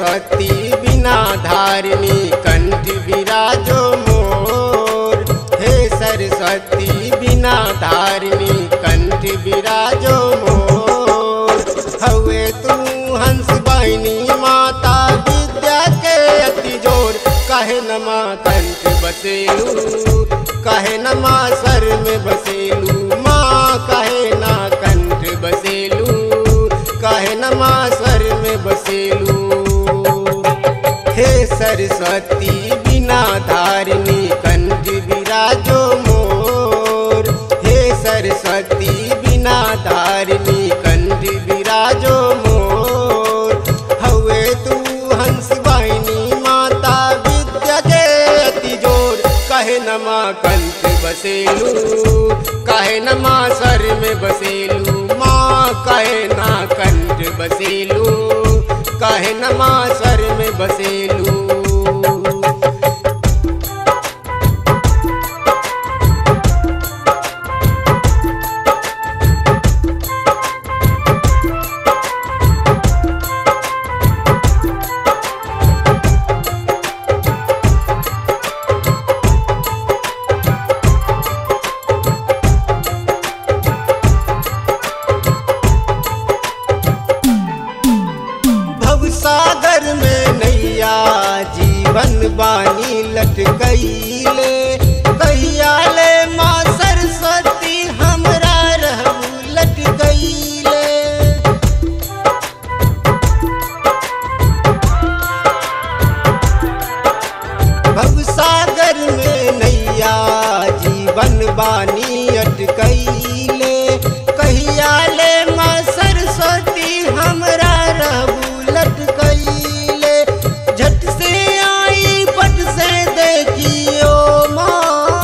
सरस्वती बिना धारिणी कंठ विराजो मोर हे सरस्वती बिना धारिणी कंठ विराजो मोर हवे तू हंस बहिनी माता विद्या के अति जोर कहे नमा कंठ बसेलू कहे नमा सर में बसेलू माँ कहे ना कंठ बसेलू कहे नमा सर में बसेलू हे सरस्वती बिना धारिणी कंठ विराजो मोर हे सरस्वती बिना धारिणी कंठ विराजो मोर हवे तू हंस वाहिनी माता विद्या के अति जोर कहे नमा कंठ बसेलू कहे नमा सर में बसेलू माँ कहे ना कंठ बसेलू कहे नमा सर में बसेलू भवसागर में नैया जीवन बानी लटकैले कहिया ले माँ सरस्वती हमरा रहू लटकैले भवसागर में नैया जीवन बानी अटकैले कहिया ले माँ सरस्वती हमरा रहू लटकैले झट से आई पट से देखियो माँ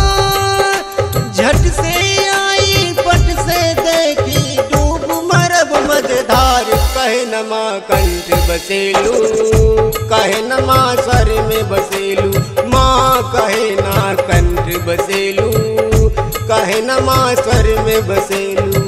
झट से आई पट से देखी डूब मरब मझधार कहे नमा कंठ बसेलू कहे नमा सर में बसेलू माँ कहे ना कंठ बसेलू कहे नमा सर में बसेलू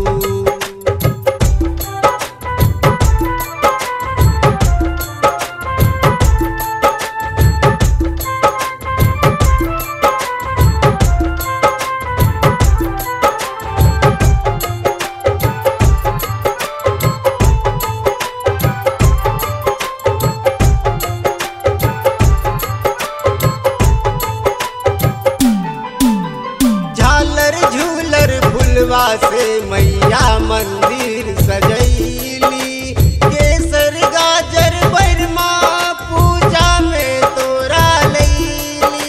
झालर झूलर फुलवा से मैया मंदिर सजैली केसर गाजर बरमा पूजा में तोरा लैली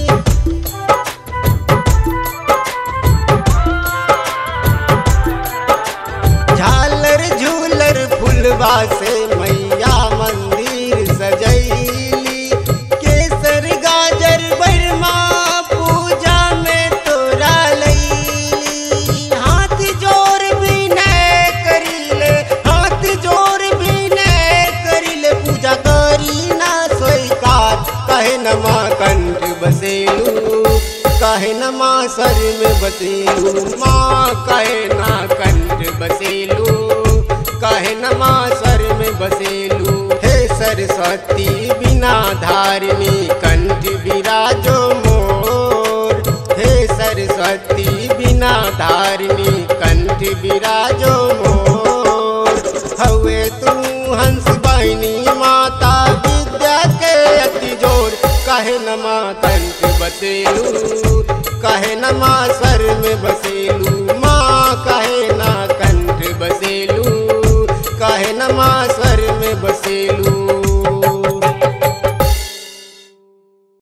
झालर झूलर फुलवा से मैया मंदिर सजैली केसर गाजर बरमा पूजा में तोरा लैली हाथ जोर भी न करिले हाथ जोर भी न करिले पूजा करी ना स्वीकार कहे नमा कंठ बसेलू कहे नमा सर में बसेलू माँ कहे ना कंठ बसेलू कहे नमा सर में बसेलू हे सरस्वती बिना धारिणी कंठ विराजो मोर हे सरस्वती बिना धारिणी कंठ विराजो मोर हवे तू हंस बहिनी माता विद्या के अति जोर कहे नमा कंठ बसेलू कहे नमा